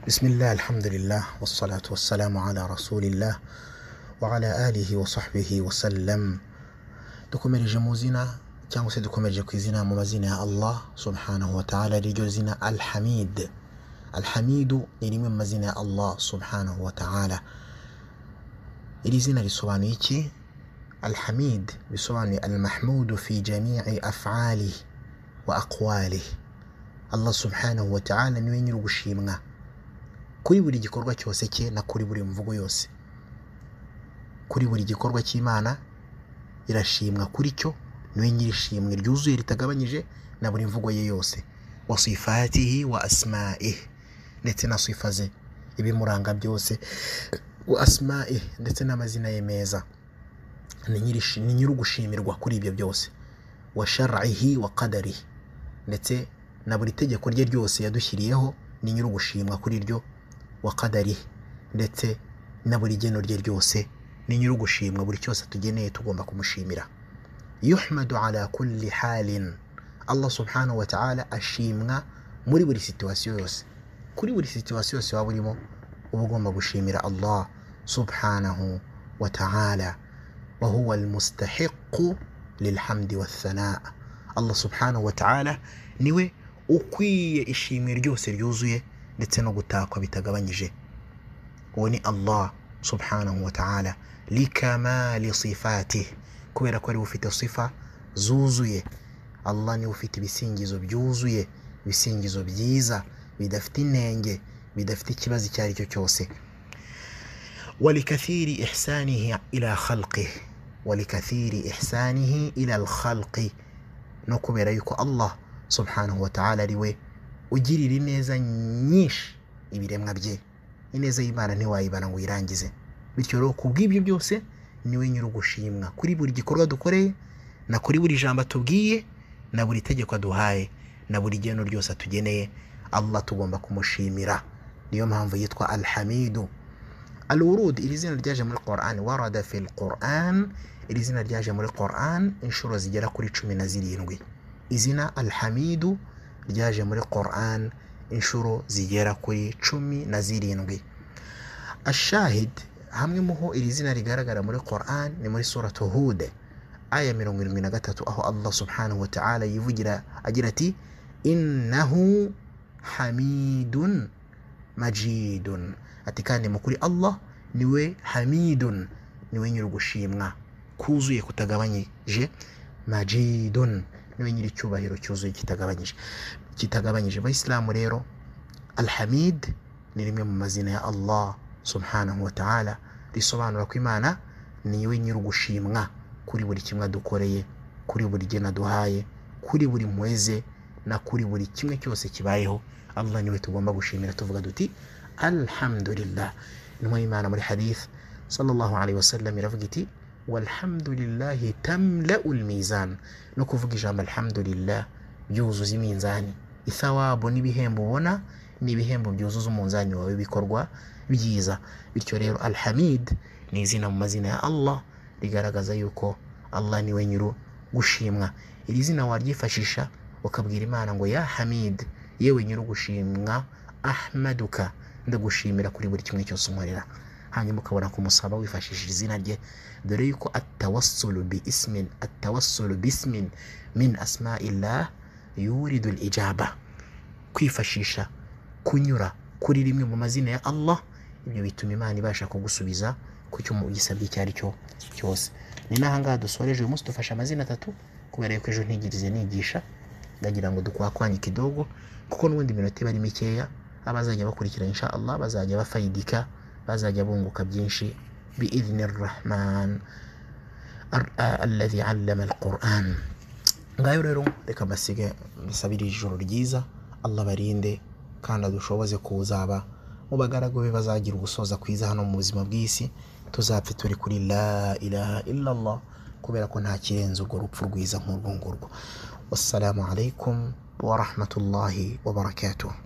بسم الله الحمد لله والصلاة والسلام على رسول الله وعلى آله وصحبه وسلم dukomereje mu zina cyangwa se dukomereje ku izina mu mazina ya allah subhanahu wa ta'ala riryo zina alhamid alhamidu ni rimwe mu mazina ya allah subhanahu wa ta'ala iri zina risobanuye iki alhamid bisobanuye almahmudu fi jami'i af'ali wa aqwali allah subhanahu wa ta'ala niwe nyiri ugushimwa kuri buri gikorwa cyose cye na kuri buri mvugo yose kuri buri gikorwa cy'imana irashimwa kuri cyo niwe nyirishimwe ryuzuye ritagabanyije na buri mvugo ye yose wa sifatihi wa asma'ihi ndetse na sifa ze ibimuranga byose wa asma'ihi ndetse n'amazina ye meza ni nyirishi- ni nyirugushimirwa kuri ibyo byose wa shar'ihi wa qadarihi ndetse na buri tegeko rye ryose yadushyiriyeho ni nyir'ugushimwa kuri ryo wa kadari ndetse na buri geno rye ryose ni nyir'ugushimwa buri cyose tugeneye tugomba kumushimira yuhmadu ala kulli halin allah subhanahu wa ta'ala ashimwa muri buri situwasiyo yose kuri buri situwasiyo yose waba urimo uba ugomba gushimira allah subhanahu wa ta'ala وهو المستحق للحمد والثناء الله سبحانه وتعالى niwe ukwiye ishimwe ryose ryuzuye ndetse no gutakwa bitagabanyije uwo ni allah subhanahu wa ta'ala likamali sifatih kubera ko ariwe ufite sifa zuzuye allah niwe ufite ibisingizo byuzuye ibisingizo byiza bidafite inenge bidafite ikibazo icyo ari cyo cyose ولكثير إحسانه إلى خلقه ولكثير إحسانه إلى الخلق no kubera yuko allah subhanahu wa ta'ala ari we ugirira ineza nyinshi ibiremwa bye ineza y'imana ntiwayibana ngo uyirangize bityo rero ku bw'ibyo byose niwe nyir'ugushimwa kuri buri gikorwa dukoreye na kuri buri jambo atubwiye na buri tegeko aduhaye na buri geno ryose atugeneye allah tugomba kumushimira niyo mpamvu yitwa alhamidu alurud iri zina ryaje muri Qur'an warada fil Qur'an iri zina ryaje muri Qur'an inshuro zigera kuri cumi na zirindwi izina alhamidu ryaje muri Qur'an inshuro zigera kuri cumi na zirindwi ashahid hamwe muho iri zina rigaragara muri Qur'an ni muri suratu Hud aya mirongo irindwi na gatatu aho Allah subhanahu wa ta'ala yivugira agira ati innahu hamidun majidun ati kandi mu kuri allah niwe hamidun niwe nyiri ugushimwa kuzuye kutagabanyije majidun niwe nyiri icyubahiro cyuzuye kitagabanyije kitagabanyije abayisilamu rero alhamid ni rimwe mu mazina ya allah subhanahu wa ta'ala risobanura ko imana niwe nyiri ugushimwa kuri buri kimwe adukoreye kuri buri gena aduhaye kuri buri mpuwe ze na kuri buri kimwe cyose kibayeho allah niwe tugomba gushimira tuvuga duti alhamdulillah intumwa y'imana muri hadith sallallahu alaihi wasallam iravuga iti walhamdulillahi tamla'u almizan no kuvuga ijambo alhamdulillah byuzuza iminzani ithawabu n'ibihembo ubona ni ibihembo byuzuza umunzani wawe w'ibikorwa byiza bityo rero alhamid ni izina mu mazina ya allah rigaragaza yuko allah niwe nyiri gushimwa iri zina waryifashisha ukabwira imana ngo ya hamid yewe nyiri gushimwa ahmaduka ndagushimira kuri buri kimwe cyose unkorera hanyuma ukabona kumusaba wifashishije izina rye dore yuko atawasulu bi ismin atawasulu bi ismin min asma'illah yuridu ijaba kwifashisha kunyura kuri rimwe mu mazina ya allah ibyo bituma imana ibasha kugusubiza ku cyo ugisabye icyo ari cyo cyose ni n'ahangaha dusoreje uyu munsi dufashe amazina atatu kubera yuko ejo ntigirize nigisha ndagira ngo dukwakwanye kidogo kuko n'ubundi iminota iba ari mikeya abazajya bakurikira insha Allah bazajya bafayidika bazajya bunguka byinshi biidhni rahman alladhi allama alquran ngayo rero reka mbasige mbasabire ijoro ryiza allah barinde kandi adushoboze kuzaba mu bagaragu be bazagira ugusoza kwiza hano mu buzima bw'isi tuzapfe turi kuri la ilaha illa allah kubera ko nta kirenze urwo rupfu rwiza nk'urwo ngurwo wassalamu alaikum warahmatullahi wabarakatuh